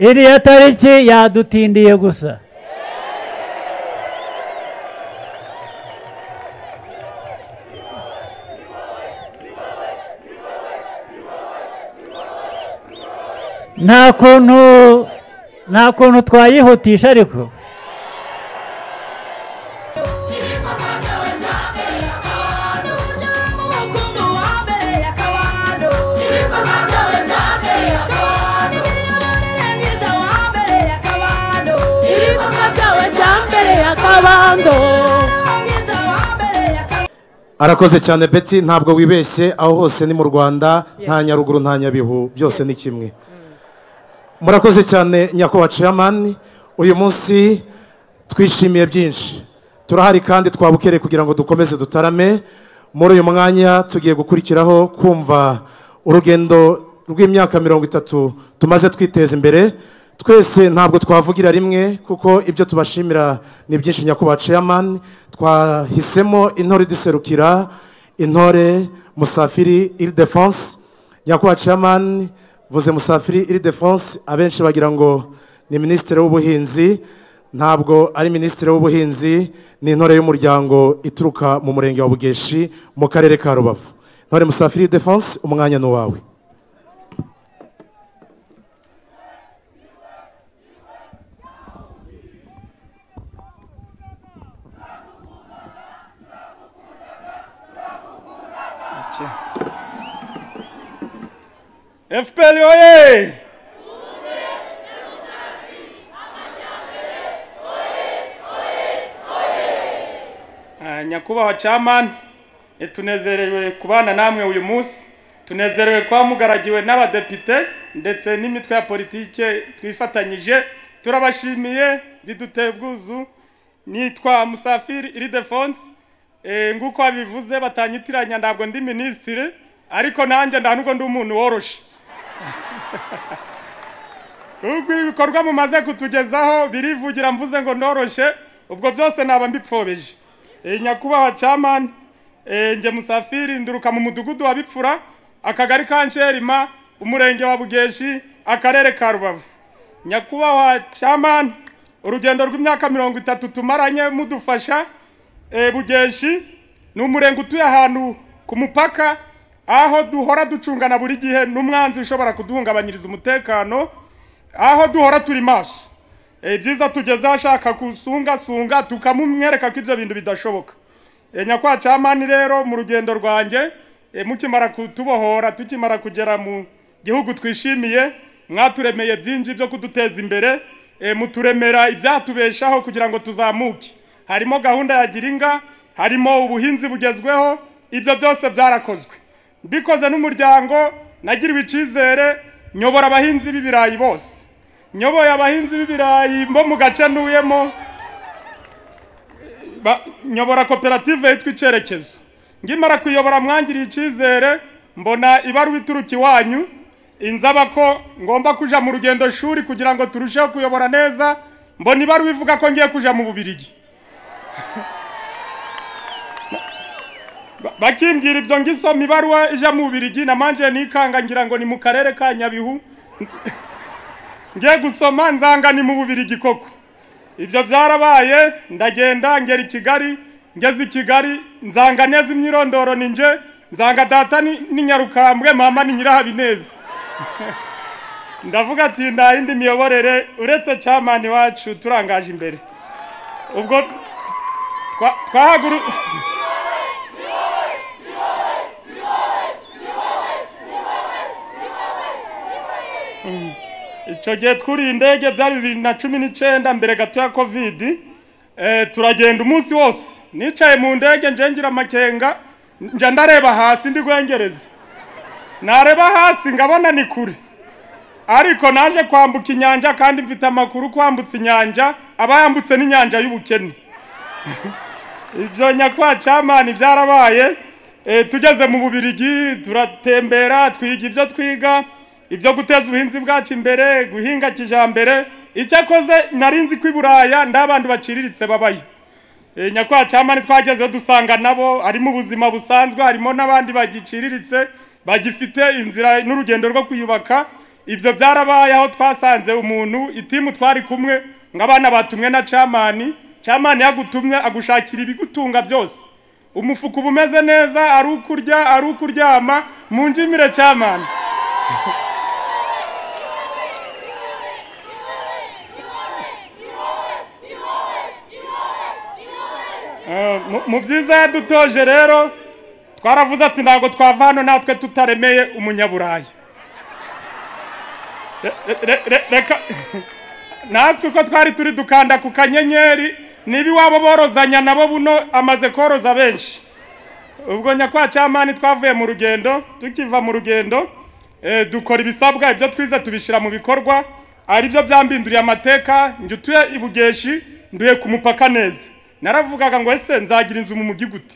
iriya tariki yadutindiye gusa nta kuntu nta kuntu twayihutisha ariko arakoze cyane beti ntabwo wibeshye aho hose ni mu rwanda nta nyaruguru nta nyabihu byose ni kimwe murakoze cyane nyakubahwa ceyamani uyu munsi twishimiye byinshi turahari kandi twabukereye kugira ngo dukomeze dutarame muri uyu mwanya tugiye gukurikiraho kumva urugendo rw'imyaka mirongo itatu tumaze twiteza imbere twese ntabwo twavugira rimwe kuko ibyo tubashimira ni byinshi nyakubahwa ceyamani twahisemo intore iduserukira intore musafiri iridefonse nyakubahwa ceyamani vuze musafiri iridefonse abenshi bagira ngo ni minisitiri w'ubuhinzi ntabwo ari minisitiri w'ubuhinzi ni intore y'umuryango ituruka mu murenge wa bugeshi mu karere ka rubavu intore musafiri iridefonse umwanya ni uwawe efuperi oye Ah, nyakubahwa camani tunezerewe kubana namwe uyu munsi tunezerewe kuba mugaragiwe n'abadepite ndetse n'imitwe ya politike twifatanyije turabashimiye biduteye ubwuzu nitwa musafiri iridefonse Eh, nguko babivuze batanyitiranya ntabwo ndi minisitiri ariko nanjye nta nubwo ndi umuntu woroshe ubwo ibikorwa mumaze kutugezaho birivugira mvuze ngo ndoroshe ubwo byose naba mbipfobeje Eh, nyakubahwa camani njye musafiri nduruka mu mudugudu wa bipfura akagari ka nsherima umurenge wa bugeshi akarere ka rubavu nyakubahwa camani urugendo rw'imyaka mirongo itatu tumaranye mudufasha eh, bugeshi ni umurenge utuye ahantu ku mupaka aho duhora ducungana buri gihe n'umwanzi ushobora kuduhungabanyiriza umutekano aho duhora turi maso Eh, byiza tugezeho ashaka kusungasunga tukamumwereka ko ibyo bintu bidashoboka Eh, nyakubahwa camani rero mu rugendo rwanjye eh, mukimara kutubohora tukimara kugera mu gihugu twishimiye mwaturemeye byinshi byo kuduteza imbere eh, muturemera ibyatubeshaho kugira ngo tuzamuke harimo gahunda ya giringa harimo ubuhinzi bugezweho ibyo byose byarakozwe mbikoze n'umuryango nagiriwe icyizere nyobora abahinzi b'ibirayi bose nyoboye abahinzi b'ibirayi bo mu gace ntuyemo ba- nyobora koperative yitwa icyerekezo ngimara kuyobora mwangiriye icyizere mbona ibaruwa ituruka iwanyu inzaba ko ngomba kuja mu rugendo shuri kugira ngo turusheho kuyobora neza mbona ibaruwa ivuga ko ngiye kuja mu bubirigi Ba- bakimbwira ibyo ngisoma ibaruwa ija mu bubirigi namanje nikanga ngira ngo ni mu karere ka nyabihu ngiye gusoma nzanga ni mu bubirigi koko ibyo byarabaye ndagenda ngera i kigali ngeze i kigali nzanga neza imyirondoro ni nje nzanga data ni ni nyarukambwe mama ni nyirahabineza ndavuga ati nta yindi miyoborere uretse camani wacu turangaje imbere ubwo twa- twahaguru icyo gihe twuriye indege byari bibiri na cumi n'icyenda mbere gato ya kovidi Eh, turagenda umunsi wose nicaye mu ndege nje ngira amakenga njya ndareba hasi ndi guhengereza nareba hasi ngabona ni kure ariko naje kwambuka inyanja kandi mfite amakuru kwambutsa inyanja aba yambutse n'inyanja y'ubukene ibyo nyakwa camani byarabaye Eh, tugeze mu bubirigi turatembera twiga ibyo twiga ibyo guteza ubuhinzi bwacu imbere guhinga kijambere icyakoze nari nzi ko i buraya nta bantu baciriritse babayo Eh, nyakubahwa camani twagezeho dusanga nabo ari mu buzima busanzwe harimo n'abandi bagiciriritse bagifite inzira n'urugendo rwo kwiyubaka ibyo byarabaye aho twasanze umuntu itimu twari kumwe ng'abana batumwe na camani camani yagutumye agushakira ibigutunga byose umufuka uba umeze neza ari ukurya ari ukuryama mu njimire camani Eh, mu- mu byiza yadutoje rero twaravuze ati ntabwo twava hano natwe tutaremeye umunyaburayi Re- re- re- reka natwe uko twari turi dukanda ku kanyenyeri niba iwabo borozanya nabo buno amaze koroza benshi ubwo nyakwa camani twavuye mu rugendo tukiva mu rugendo eh, dukora ibisabwa ibyo twize tubishyira mu bikorwa ari byo byambinduriye amateka njye utuye i bugeshi nduye ku mupaka neza naravugaga ngo ese nzagira inzu mu mujyi gute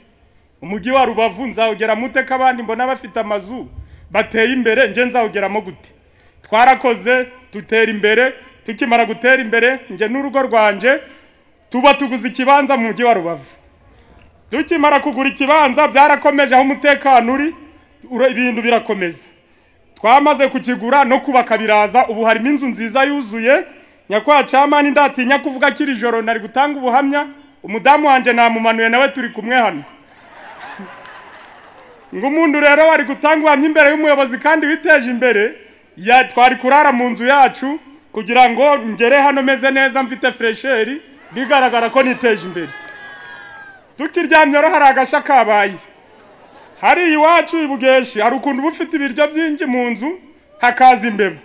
umujyi wa rubavu nzawugera mute ko abandi mbona bafite amazu bateye imbere njye nzawugeramo gute twarakoze dutera imbere tukimara gutera imbere njye n'urugo rwanje tuba tuguze ikibanza mu mujyi wa rubavu tukimara kugura ikibanza byarakomeje aho umutekano uri ura- ibintu birakomeza twamaze kukigura no kubaka biraza ubu harimo inzu nziza yuzuye nyakubahwa camani ndatinya kuvuga ko iri joro nari gutanga ubuhamya umudamu wanjye namumanuye nawe turi kumwe hano ngo umuntu rero wari gutanga ubuhamya imbere y'umuyobozi kandi witeje imbere ya twari kurara mu nzu yacu kugira ngo ngere hano meze neza mfite furesheri bigaragara ko niteje imbere tukiryamye rero hari agashya kabaye hariya iwacu i bugeshi hari ukuntu uba ufite ibiryo byinshi mu nzu hakaza imbeba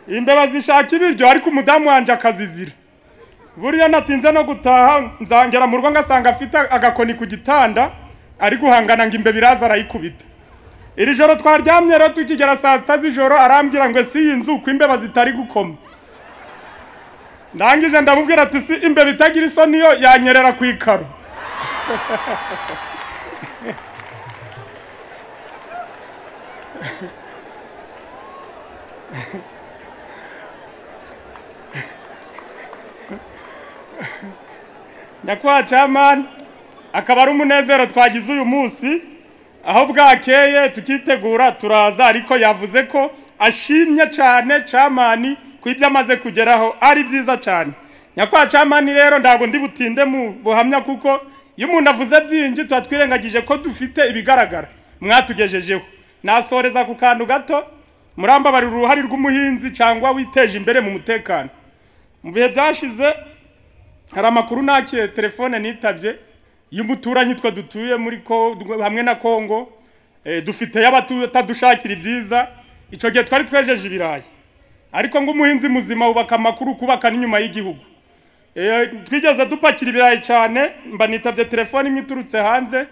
imbeba zishaka ibiryo ariko umudamu wanjye akazizira buriya natinze no gutaha nzangera mu rugo ngasanga afite agakoni ku gitanda ari guhangana ngo imbeba iraza arayikubita iri joro twaryamye rero tukigera saa sita z'ijoro arambwira ngo si iyi nzu ko imbeba zitari gukoma ndangije ndamubwira ati si imbeba itagira isoni yo yanyerera ku ikaro nyakubahwa camani akaba ari umunezero twagize uyu munsi aho bwakeye tukitegura turaza ariko yavuze ko ashimye cyane camani ku ibyo amaze kugeraho ari byiza cyane nyakubahwa camani rero ntabwo ndi butinde mu buhamya kuko iyo umuntu avuze byinshi tuba twirengagije ko dufite ibigaragara mwatugejejeho nasoreza ku kantu gato murambabarira uruhare rw'umuhinzi cyangwa witeje imbere mu mutekano mu bihe byashize hari amakuru nakiye telefone nitabye y'umuturanyi twe dutuye muri ko hamwe na kongo eh, dufite y'abatadushakira ibyiza icyo gihe twari twejeje ibirayi ariko ngo umuhinzi muzima wubaka amakuru kubaka n'inyuma y'igihugu Eh, twigeze dupakira ibirayi cyane mba nitabye telefone imwe iturutse hanze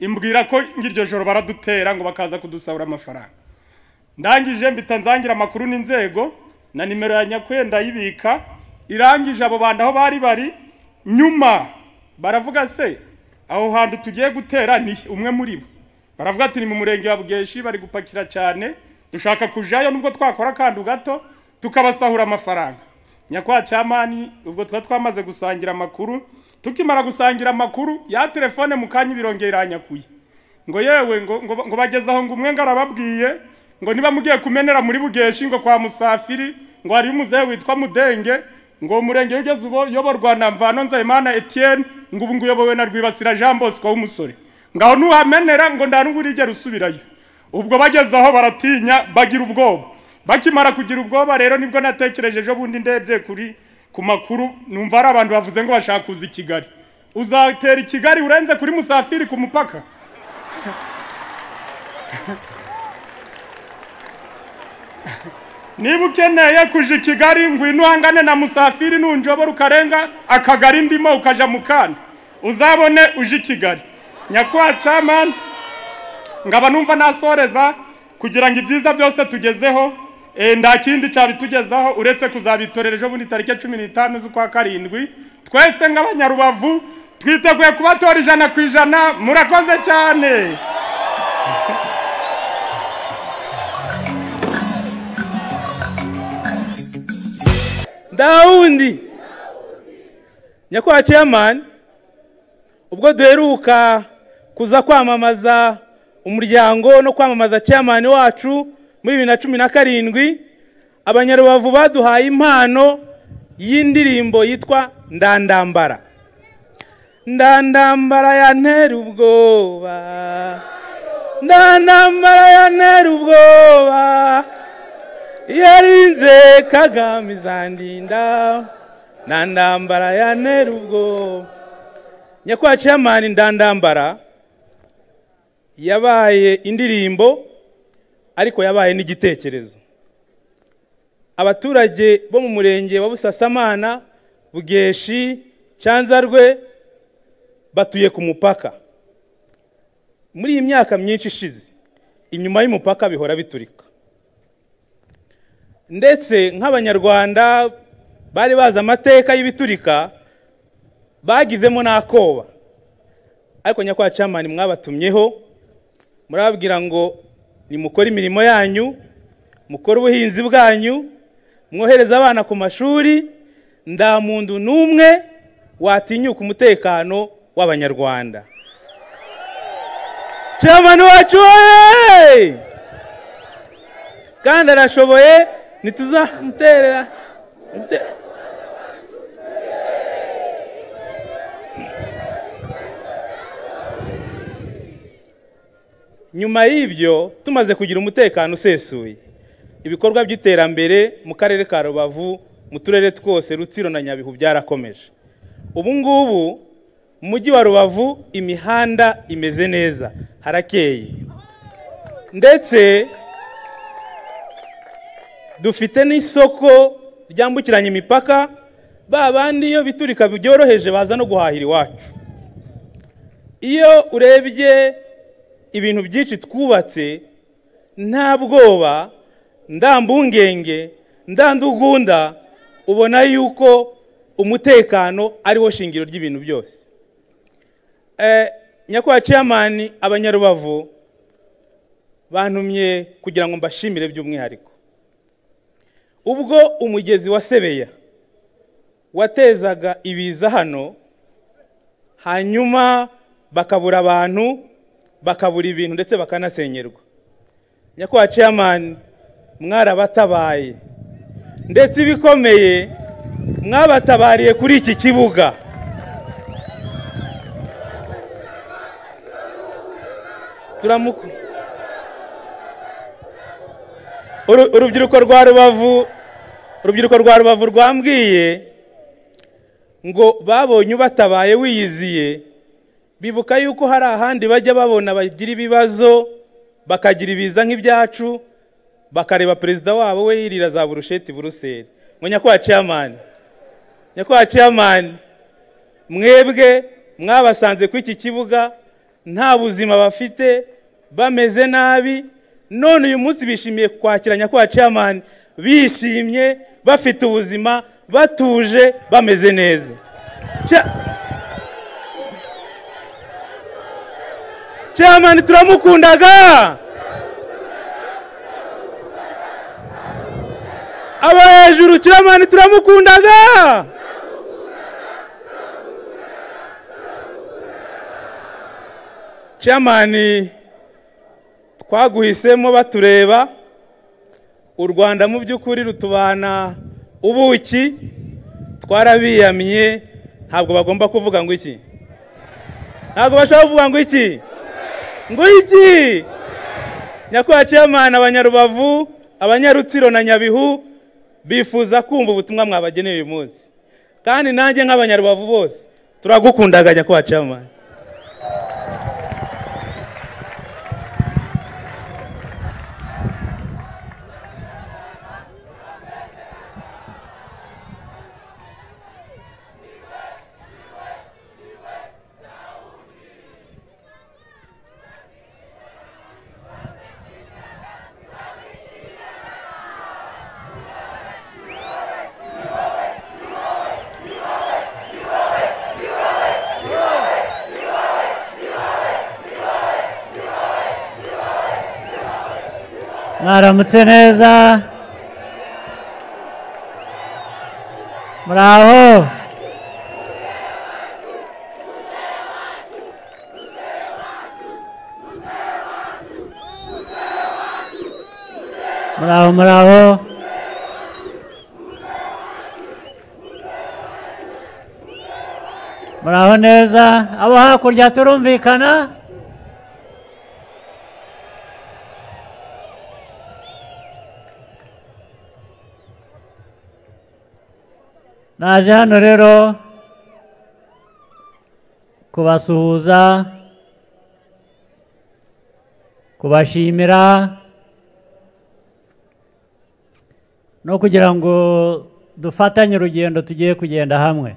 imbwira ko ngiryo joro baradutera ngo bakaza kudusabura amafaranga ndangije mbita nzangira amakuru n'inzego na nimero ya nyakwe ndayibika irangije abo bantu aho bari bari nyuma baravuga se aho hantu tugiye gutera ni he?" umwe muri bo baravuga ati ni mu murenge wa bugeshi bari gupakira cyane dushaka kujayo nubwo twakora akantu gato tukabasahura amafaranga nyakwa camani ubwo tuba twamaze gusangira amakuru tukimara gusangira amakuru ya telefone mu kanya ibirongera iranyakuye ngo yewe ngo, ngo, ngo bageze aho ngo umwe ngarababwiye ngo niba mugiye kumenera muri bugeshi ngo kwa musafiri ngo hari umuzehe witwa mudenge ngo uwo murenge ugeze ubu uyoborwa na mvano nzayimana etienne ngo ubu nguyobowe na rwibasira jean bosco w'umusore ngaho nuhamenera ngo nta n'ubwo urigera usubirayo ubwo bageze aho baratinya bagira ubwoba bakimara kugira ubwoba rero nibwo natekereje ejo bundi ndebye kuri ku makuru numva hari abantu bavuze ngo bashaka kuza i kigali uzatera i kigali urenze kuri musafiri ku mupaka niba ukeneye kuja i kigali ngwino uhangane na musafiri nunjobora ukarenga akagari ndimo ukaja mu kandi uzabone uje i kigali nyakubahwa camani ngaba numva nasoreza kugira ngo ibyiza byose tugezeho eh, nta kindi cyabitugezaho uretse kuzabitorera ejo bundi tariki cumi n'itanu z'ukwa karindwi twese nk'abanyarubavu twiteguye kubatora ijana ku ijana murakoze cyane ndawundi nyakubahwa chairman ubwo duheruka kuza kwamamaza umuryango no kwamamaza chairman wacu muri bibiri na cumi na karindwi abanyarubavu baduhaye impano y'indirimbo yitwa ndandambara ndandambara yantera ubwoba ndandambara yantera ubwoba yarinze kagame izandinda ndandambara yantera ubwoba nyakubahwa chairman ndandambara yabaye indirimbo ariko yabaye n'igitekerezo abaturage bo mu murenge wa busasamana bugeshi cyanzarwe batuye ku mupaka muri iyi myaka myinshi ishize inyuma y'umupaka bihora biturika ndetse nk'abanyarwanda bari bazi amateka y'ibiturika bagizemo n'akoba ariko nyakubahwa camani mwabatumyeho murababwira ngo nimukore imirimo yanyu mukore ubuhinzi bwanyu mwohereze abana ku mashuri nta muntu n'umwe watinyuka umutekano w'abanyarwanda camani wacu wowe kandi arashoboye ntituzamuterera nyuma y'ibyo tumaze kugira umutekano usesuye ibikorwa by'iterambere mu karere ka rubavu mu turere twose rutsiro na nyabihu byarakomeje ubu ngubu mu mujyi wa rubavu imihanda imeze neza harakeye ndetse dufite n'isoko ryambukiranya imipaka ba bandi iyo biturika byoroheje baza no guhahira iwacu iyo urebye ibintu byinshi twubatse nta bwoba nta mbungenge nta ndugunda ubona yuko umutekano ariwo shingiro ry'ibintu byose nyakubahwa ceyamani abanyarubavu bantumye kugira ngo mbashimire by'umwihariko ubwo umugezi wa sebeya watezaga ibiza hano hanyuma bakabura abantu bakabura ibintu ndetse bakanasenyerwa nyakubahwa chairman mwarabatabaye ndetse ibikomeye mwabatabariye kuri iki kibuga turamuku Uru- urubyiruko rwa rubavu urubyiruko rwa rubavu rwambwiye ngo babonye ubatabaye wiyiziye bibuka yuko hari ahandi bajya babona bagira ibibazo bakagira ibiza nk'ibyacu bakareba perezida wabo we yirira za burusheti buruseli ngo nyakubahwa ciyamani nyakubahwa ciyamani mwebwe mwabasanze kuri iki kibuga nta buzima bafite bameze nabi none uyu munsi bishimiye kwakira nyakubahwa ciyamani bishimye bafite ubuzima batuje bameze neza Cha- chairman turamukundaga abo hejuru chairman turamukundaga chairman twaguhisemo batureba u rwanda mu by'ukuri rutubana ubuki twarabiyamye ntabwo bagomba kuvuga ngo iki ntabwo bashobora kuvuga ngo iki ngo iki nyakubahwa chairman abanyarubavu abanyarutsiro na nyabihu bifuza kumva ubutumwa mwabageneye uyu munsi kandi nanjye nk'abanyarubavu bose turagukundaga nyakubahwa chairman mwaramutse neza muraho muraho muraho muraho neza abo hakurya turumvikana naje hano rero kubasuhuza kubashimira no kugira ngo dufatanye urugendo tugiye kugenda hamwe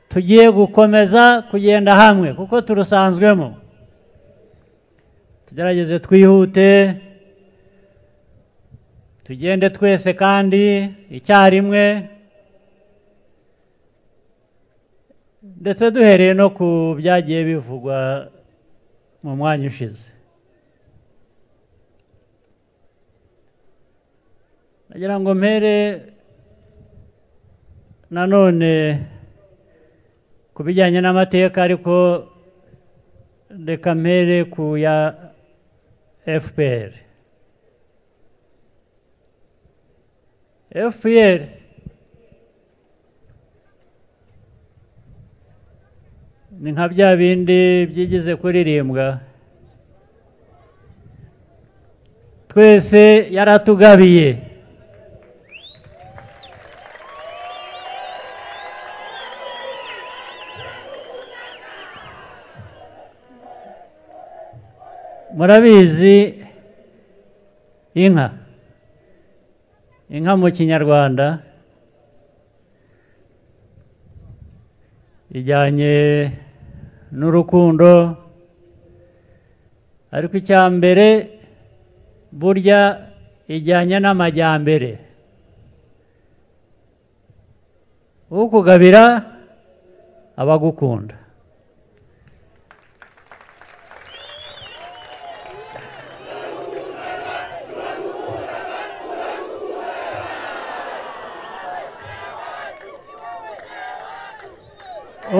tugiye gukomeza kugenda hamwe kuko turusanzwemo tugerageze twihute tugende twese kandi icyarimwe ndetse duhereye no ku byagiye bivugwa mu mwanya ushize nagira ngo mpere nanone ku bijyanye n'amateka ariko reka mpere ku ya fpr fpr ni nka bya bindi byigize kuririmbwa twese yaratugabiye murabizi inka inka mu kinyarwanda ijyanye n'urukundo ariko icya mbere burya ijyanye n'amajyambere ukugabira abagukunda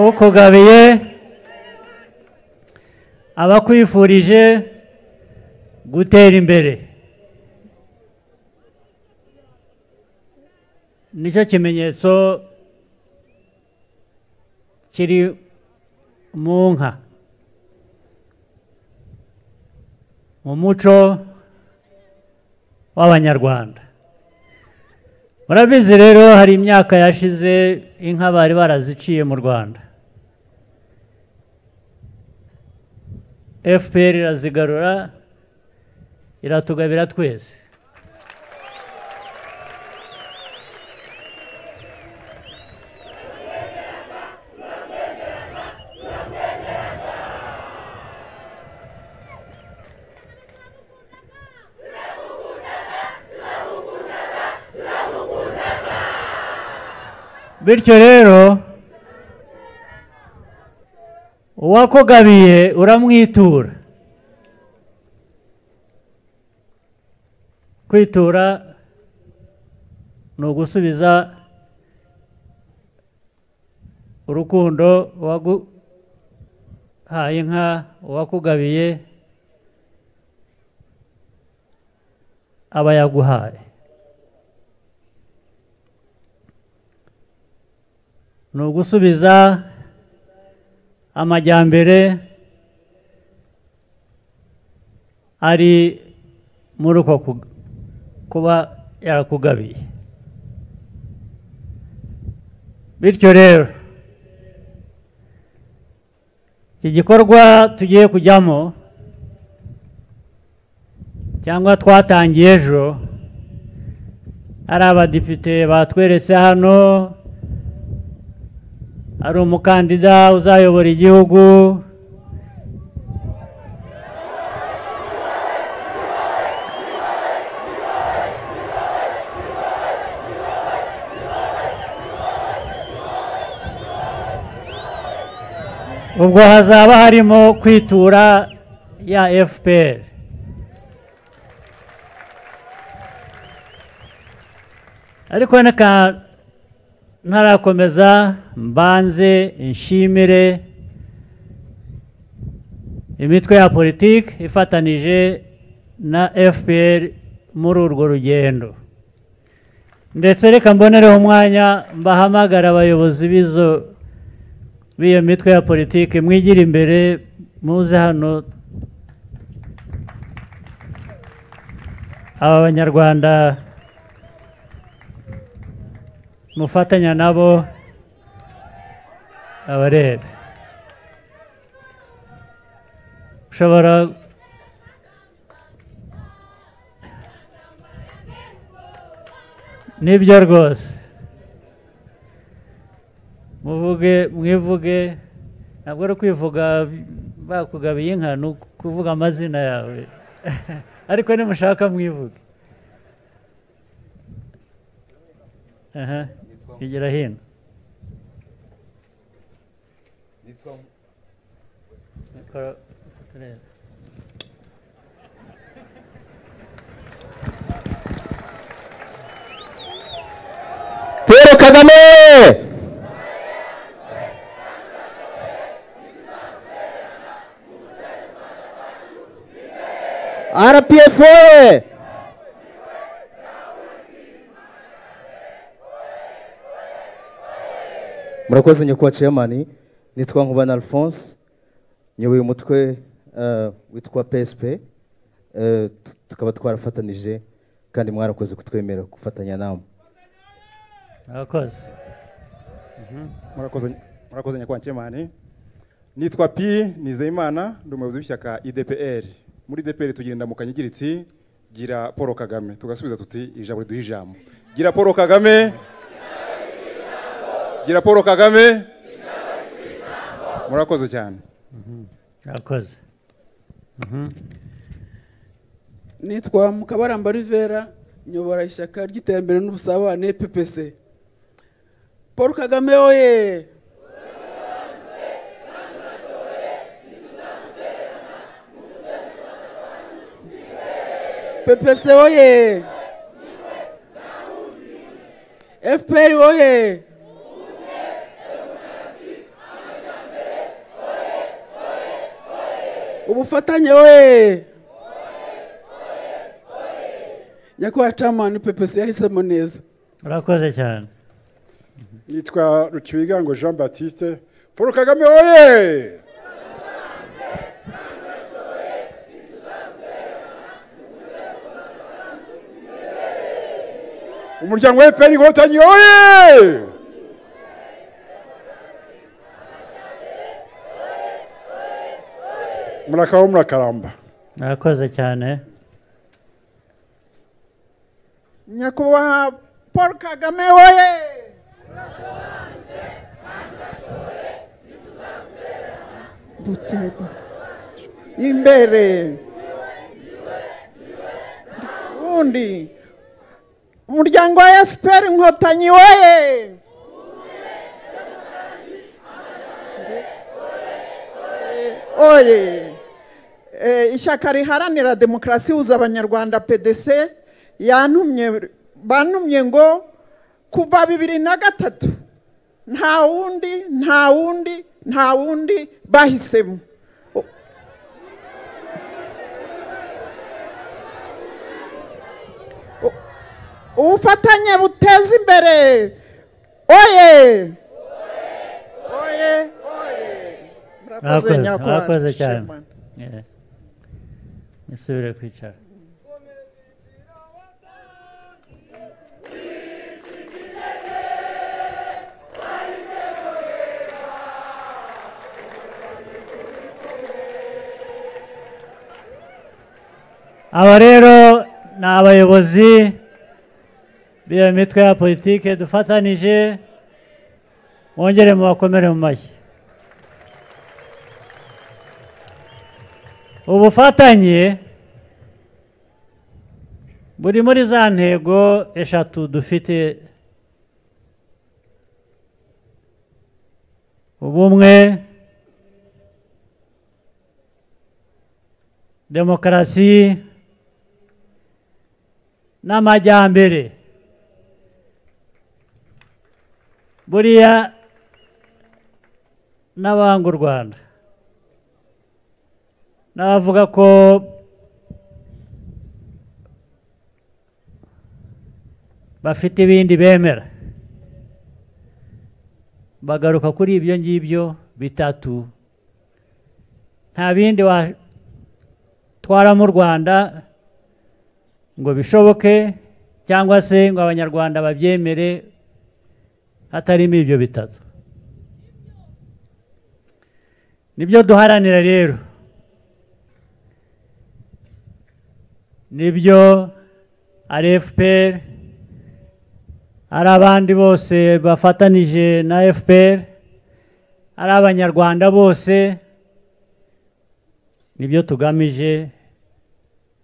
ukugabiye aba akwifurije gutera imbere nicyo kimenyetso kiri mu nka mu muco w'abanyarwanda murabizi rero hari imyaka yashize inka bari baraziciye mu rwanda fpr irazigarura iratugabira twese bityo rero uwakugabiye uramwitura kwitura ni ugusubiza urukundo uwaguhaye inka uwakugabiye aba yaguhaye ni ugusubiza amajyambere ari muri uko ku- kuba yarakugabiye bityo rero iki gikorwa tugiye kujyamo cyangwa twatangiye ejo hari abadepite batweretse hano ari umukandida uzayobora igihugu ubwo hazaba harimo kwitura ya fpr ariko reka ntarakomeza mbanze nshimire imitwe ya politiki ifatanije na fpr muri urwo rugendo ndetse reka mbonereho umwanya mbahamagara abayobozi b'izo b'iyo mitwe ya politiki mwigira imbere muze hano aba banyarwanda mufatanya nabo abarebe ushobora nibyo rwose muvuge mwivuge ntabwo ari kwivuga bakugabiye inka ni ukuvuga amazina yawe ariko nimushaka mwivuge aha igira hino Mikoro- turebe. paul kagame rpf oye murakoze nyakubahwa chairman nitwa nkubana alphonse nyoboye umutwe eh, witwa psp Eh, tu- tukaba twarafatanije kandi mwarakoze kutwemera gufatanya namwe murakoze murakoze murakoze nyakubahwa nshemane nitwa pi nizeyimana ndi umuyobozi w'ishyaka idpr muri idpr tugira indamukanya igira iti gira paul kagame tugasubiza tuti ijambo riduha ijambo gira paul kagame gira paul kagame murakoze cyane murakoze nitwa mukabaramba rivera nyobora ishyaka ry'iterambere n'ubusabane ppc paul kagame oye ppc oye fpr oye ubufatanye oye nyakubahwa camani ppc yahisemo neza murakoze cyane nitwa rukibigango jean baptiste paul kagame oye umuryango wa fpr inkotanyi oye murakabaho murakaramba murakoze cyane nyakubahwa paul kagame woye butega imbere undi umuryango wa fpr inkotanyi woye oye Eh, ishyaka riharanira demokarasi huza abanyarwanda pdc yantumye bantumye ngo kuva bibiri na gatatu nta wundi nta wundi nta wundi bahisemo U- U- ubufatanye buteza imbere oye oye oye murakoze nyakubahwa murakoze cyane Shimon. Yes. musubire kwicara aba rero ni abayobozi b'iyo mitwe ya politike dufatanije mwongere mubakomere mu mashyi ubufatanye buri muri za ntego eshatu dufite ubumwe demokarasi n'amajyambere buriya n'abanga u rwanda n'abavuga ko bafite ibindi bemera bagaruka kuri ibyo ngibyo bitatu nta bindi watwara mu rwanda ngo bishoboke cyangwa se ngo abanyarwanda babyemere hatarimo ibyo bitatu nibyo duharanira rero nibyo arefuperi ari abandi bose bafatanije na fpr ari abanyarwanda bose nibyo tugamije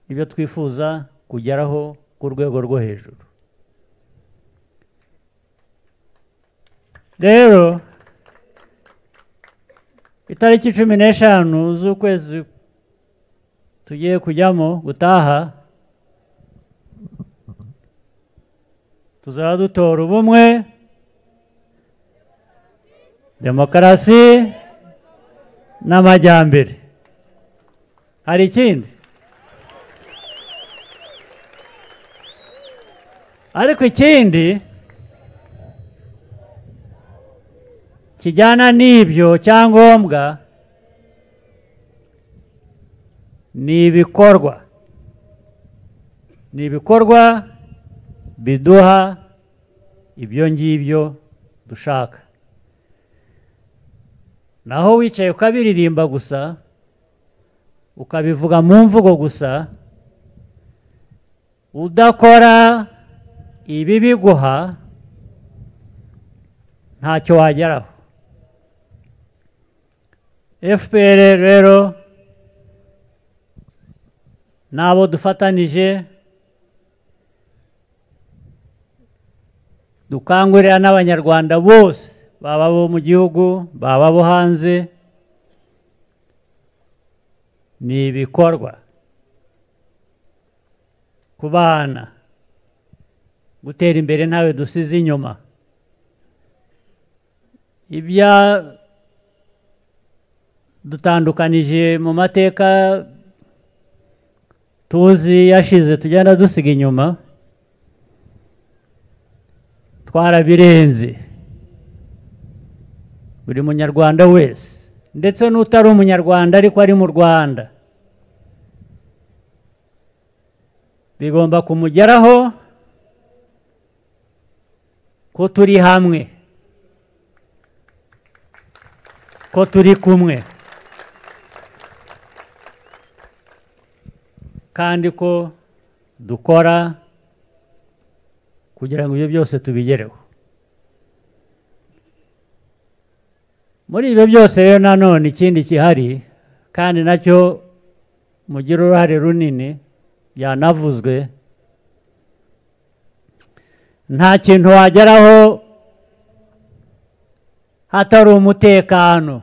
nibyo twifuza kugeraho ku rwego rwo hejuru rero itariki cumi n'eshanu z'ukwezi tugiye kujyamo gutaha tuzaba dutora ubumwe demokarasi n'amajyambere hari ikindi ariko ikindi kijyana n'ibyo cyangombwa ni ibikorwa ni ibikorwa biduha ibyo ngibyo dushaka naho wicaye ukabiririmba gusa ukabivuga mu mvugo gusa udakora ibi biguha ntacyo wageraho fpr rero n'abo dufatanije dukangurira n'abanyarwanda bose baba abo mu gihugu baba abo hanze ni ibikorwa ku bana gutera imbere ntawe dusize inyuma ibya dutandukanije mu mateka tuzi yashize tugenda dusiga inyuma twarabirenze buri munyarwanda wese ndetse n'utari umunyarwanda ariko ari mu rwanda bigomba kumugeraho ko turi hamwe ko turi kumwe kandi ko dukora kugira ngo ibyo byose tubigereho muri ibyo byose rero nanone ikindi gihari kandi nacyo mugira uruhare runini yanavuzwe nta kintu wageraho hatari umutekano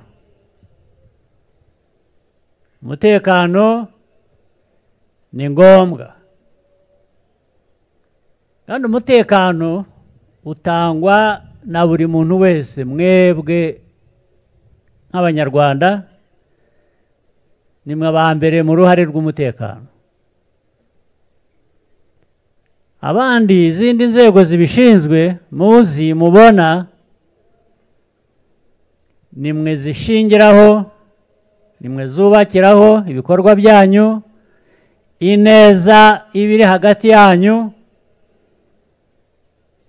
umutekano ni ngombwa kandi umutekano utangwa na buri muntu wese mwebwe nk'abanyarwanda nimwe aba mbere mu ruhare rw'umutekano abandi izindi nzego zibishinzwe muzi mubona nimwe zishingiraho nimwe zubakiraho ibikorwa byanyu ineza ibiri hagati yanyu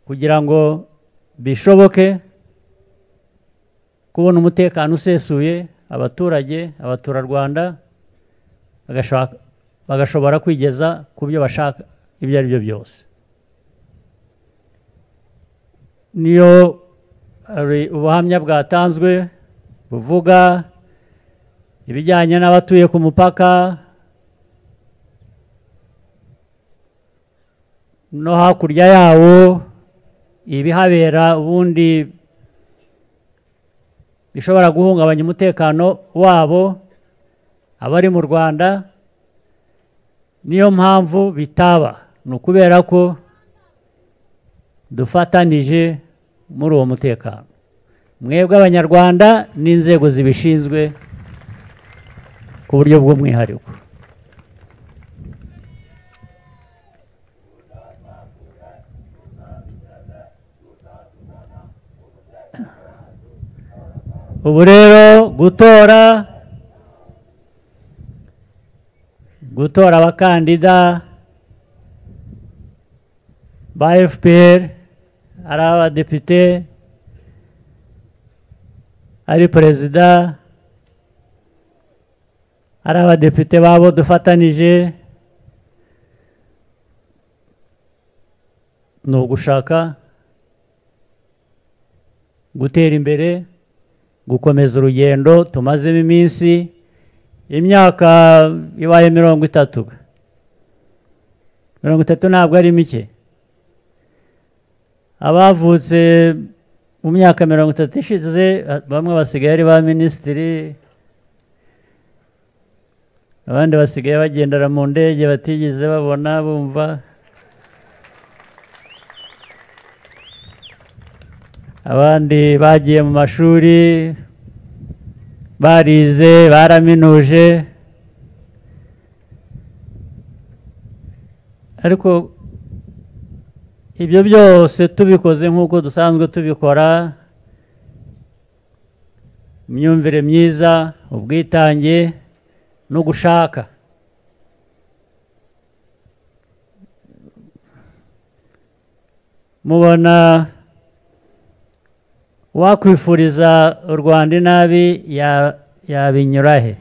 kugira ngo bishoboke kubona umutekano usesuye abaturage abaturarwanda bagashobora kwigeza ku byo bashaka ibyo ari byo byose niyo hari ubuhamya bwatanzwe buvuga ibijyanye n'abatuye ku mupaka no hakurya yawo ibihabera ubundi bishobora guhungabanya umutekano wabo abari mu rwanda niyo mpamvu bitaba ni ukubera ko dufatanije muri uwo mutekano mwebwe abanyarwanda n'inzego zibishinzwe ku buryo bw'umwihariko ubu rero gutora gutora abakandida ba fpr ari abadepite ari perezida ari abadepite babo dufatanije ni ugushaka gutera imbere gukomeza urugendo tumazemo iminsi imyaka ibaye mirongo itatu mirongo itatu ntabwo ari mike abavutse mu myaka mirongo itatu ishize bamwe basigaye ari ba minisitiri abandi basigaye bagendera mu ndege batigeze babona bumva abandi bagiye mu mashuri barize baraminuje ariko ibyo byose tubikoze nk'uko dusanzwe tubikora imyumvire myiza ubwitange no gushaka mubona wakwifuriza u rwanda inabi ya- yabinyura he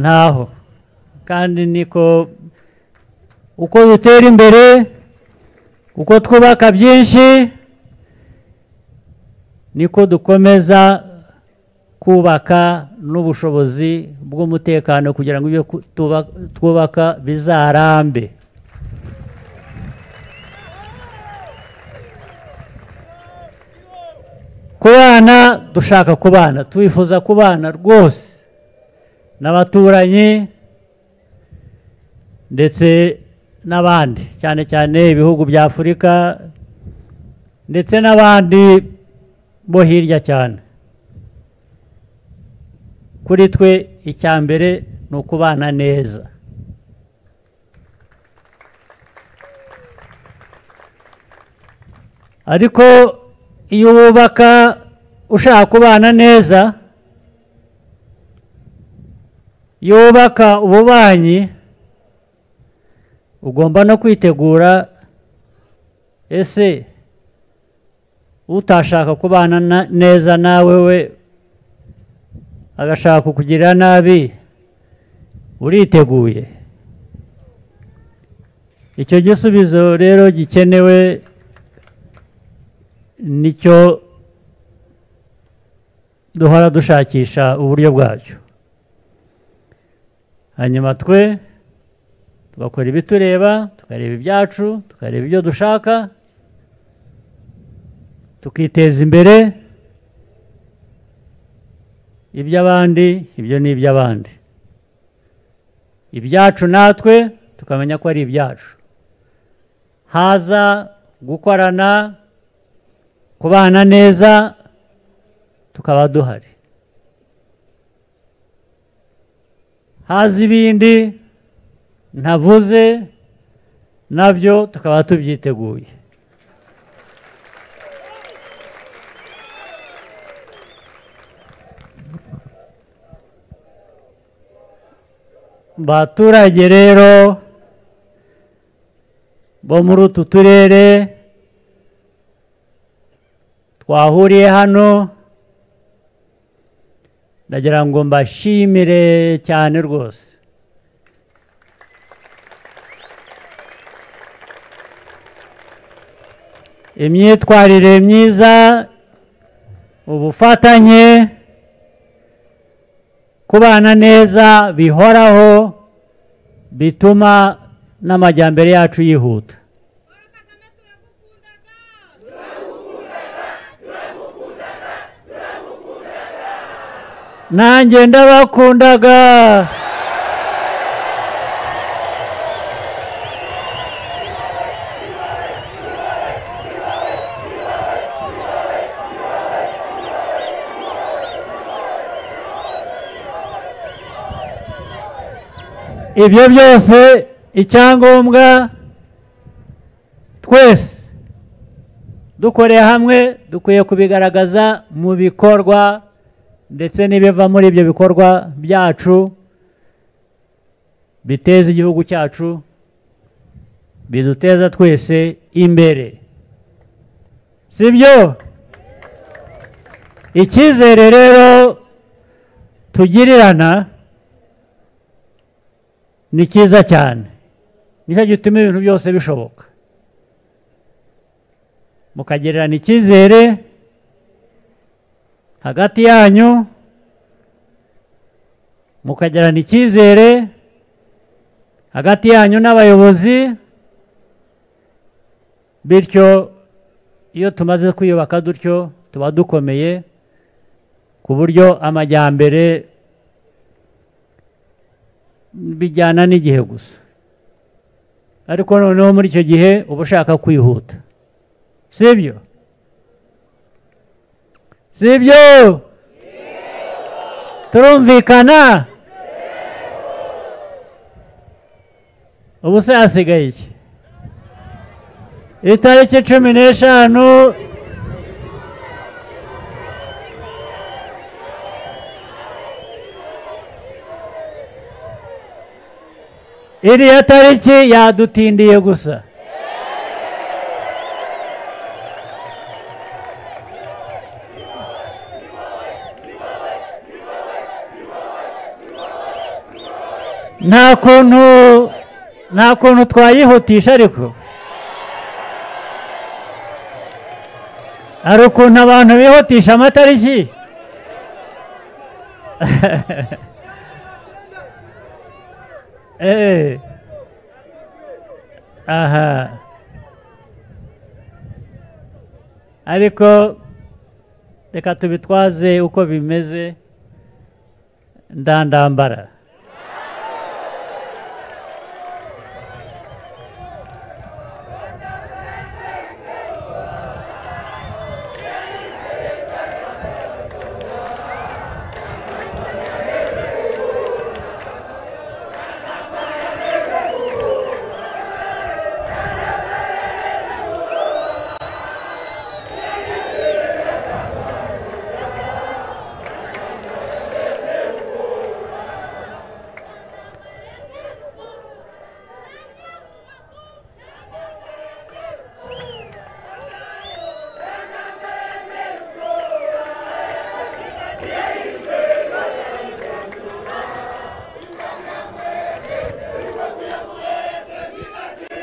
ntaho kandi niko uko dutera imbere uko twubaka byinshi niko dukomeza kubaka n'ubushobozi bw'umutekano kugira ngo ibyo ku- tuba- twubaka bizarambe kubana dushaka kubana twifuza kubana rwose n'abaturanyi ndetse n'abandi cyane cyane ibihugu bya afurika ndetse n'abandi bo hirya cyane kuri twe icya mbere ni ukubana neza ariko iyo wubaka ushaka kubana neza iyo wubaka ububanyi ugomba no kwitegura ese utashaka kubana na- neza nawe we agashaka kukugirira nabi uriteguye icyo gisubizo rero gikenewe nicyo duhora dushakisha uburyo bwacyo hanyuma twe tugakora ibitureba tukareba ibyacu tukareba ibyo dushaka tukiteza imbere iby'abandi ibyo ni iby'abandi ibyacu natwe tukamenya ko ari ibyacu haza gukorana kubana neza tukaba duhari haza ibindi ntavuze nabyo tukaba tubyiteguye baturage rero bo muri utu turere twahuriye hano ndagira ngo mbashimire cyane rwose imyitwarire myiza ubufatanye kubana neza bihoraho bituma n'amajyambere yacu yihuta nanjye ndabakundaga ibyo byose icyangombwa twese dukoreye hamwe dukwiye kubigaragaza mu bikorwa ndetse n'ibiva muri ibyo bikorwa byacu biteza igihugu cyacu biduteza twese imbere sibyo icyizere rero tugirirana ni cyiza cyane nicyo gituma ibintu byose bishoboka mukagererana icyizere hagati yanyu mukagererana icyizere hagati yanyu n'abayobozi bityo iyo tumaze kwiyubaka dutyo tuba dukomeye ku buryo amajyambere bijyana n'igihe gusa ariko noneho muri icyo gihe uba ushaka kwihuta sibyo sibyo turumvikana ubu se hasigaye iki itariki cumi n'eshanu iriya tariki yadutindiye gusa nta kuntu nta kuntu twayihutisha ariko hari ukuntu abantu bihutisha amatariki Eh. aha ariko reka tubitwaze uko bimeze ndandambara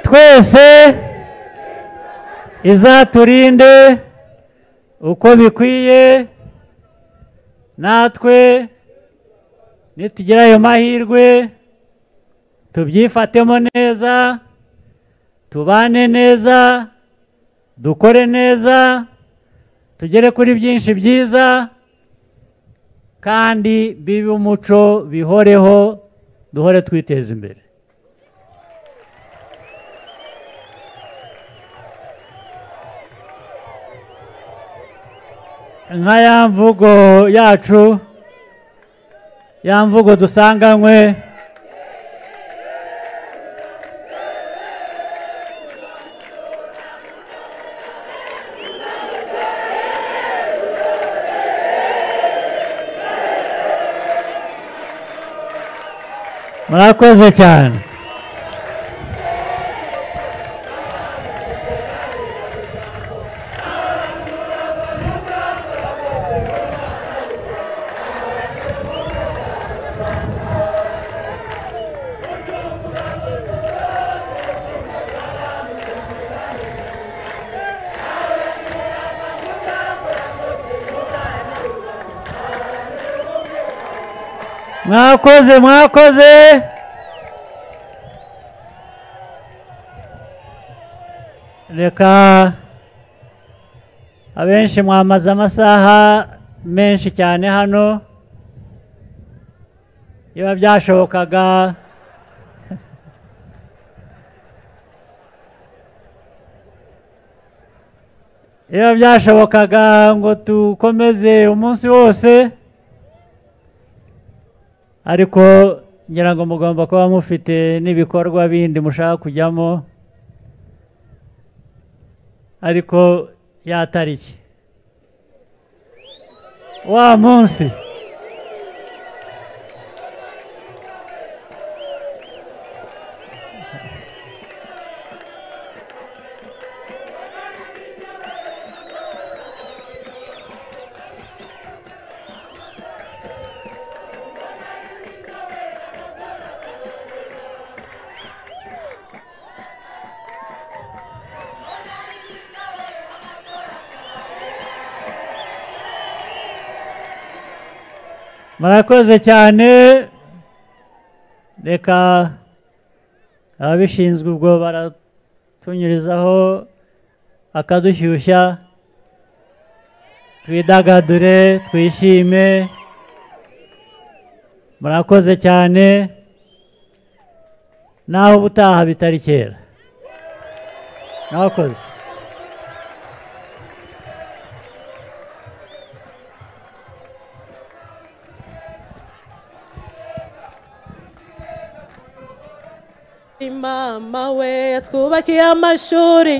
twese izaturinde uko bikwiye natwe nitugira ayo mahirwe tubyifatemo neza tubane neza dukore neza tugere kuri byinshi byiza kandi bibe umuco bihoreho duhore twiteza imbere nka ya mvugo yacu ya mvugo dusanganywe murakoze cyane mwakoze mwakoze reka abenshi mwamaze amasaha menshi cyane hano biba byashobokaga iyo byashobokaga ngo dukomeze umunsi wose ariko ngira ngo mugomba kuba mufite n'ibikorwa bindi mushaka kujyamo ariko ya tariki wa munsi murakoze cyane reka ababishinzwe ubwo baratunyurizaho akadushyushya twidagadure twishime murakoze cyane naho ubutaha bitari kera mwakoze mama we yatwubakiye amashuri